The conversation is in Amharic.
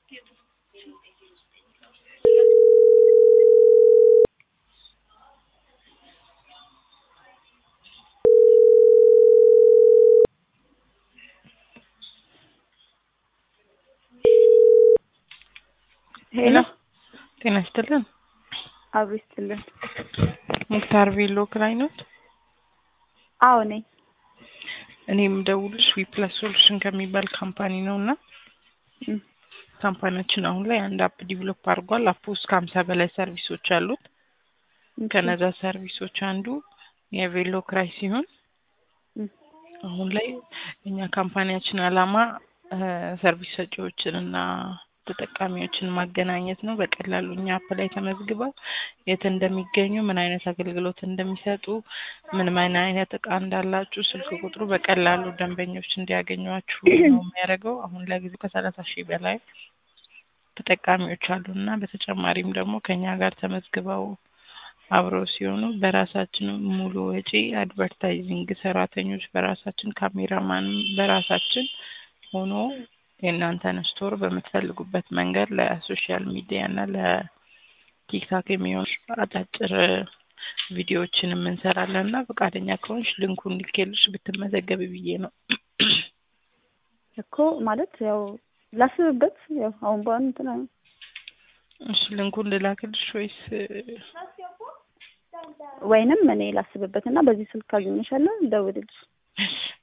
ሄሎ ጤና ይስጥልን። አብሮ ይስጥልን። ሙክታር ቬሎ ክራይ ኖት? አዎ ነኝ። እኔ የምደውልሽ ዊፕለስ ሶሉሽን ከሚባል ካምፓኒ ነው እና እም፣ ካምፓኒያችን አሁን ላይ አንድ አፕ ዲቨሎፕ አድርጓል። አፕ ውስጥ ከሀምሳ በላይ ሰርቪሶች አሉት። እሺ። ከነዛ ሰርቪሶች አንዱ የቬሎ ክራይ ሲሆን እም፣ አሁን ላይ እኛ ካምፓኒያችን አላማ እ ሰርቪስ ሰጪዎችን እና ተጠቃሚዎችን ማገናኘት ነው። በቀላሉ እኛ አፕ ላይ ተመዝግበው የት እንደሚገኙ፣ ምን አይነት አገልግሎት እንደሚሰጡ፣ ምን ምን አይነት እቃ እንዳላችሁ ስልክ ቁጥሩ በቀላሉ ደንበኞች እንዲያገኟችሁ ነው የሚያደርገው። አሁን ለጊዜው ከሰላሳ ሺህ በላይ ተጠቃሚዎች አሉ እና በተጨማሪም ደግሞ ከኛ ጋር ተመዝግበው አብረው ሲሆኑ በራሳችን ሙሉ ወጪ አድቨርታይዚንግ ሰራተኞች በራሳችን ካሜራማን በራሳችን ሆኖ የእናንተን ስቶር በምትፈልጉበት መንገድ ለሶሻል ሚዲያ እና ለቲክታክ የሚሆኑ አጫጭር ቪዲዮዎችን እንሰራለን እና ፈቃደኛ ከሆንሽ ልንኩን ልኬልሽ ብትመዘገብ ብዬ ነው። እኮ ማለት ያው ላስብበት። ያው አሁን በአሁን እንትን አይ- እሺ ልንኩን ልላክልሽ ወይስ ወይንም እኔ ላስብበት እና በዚህ ስልክ አገኘሻለሁ፣ ደውልልሽ። እሺ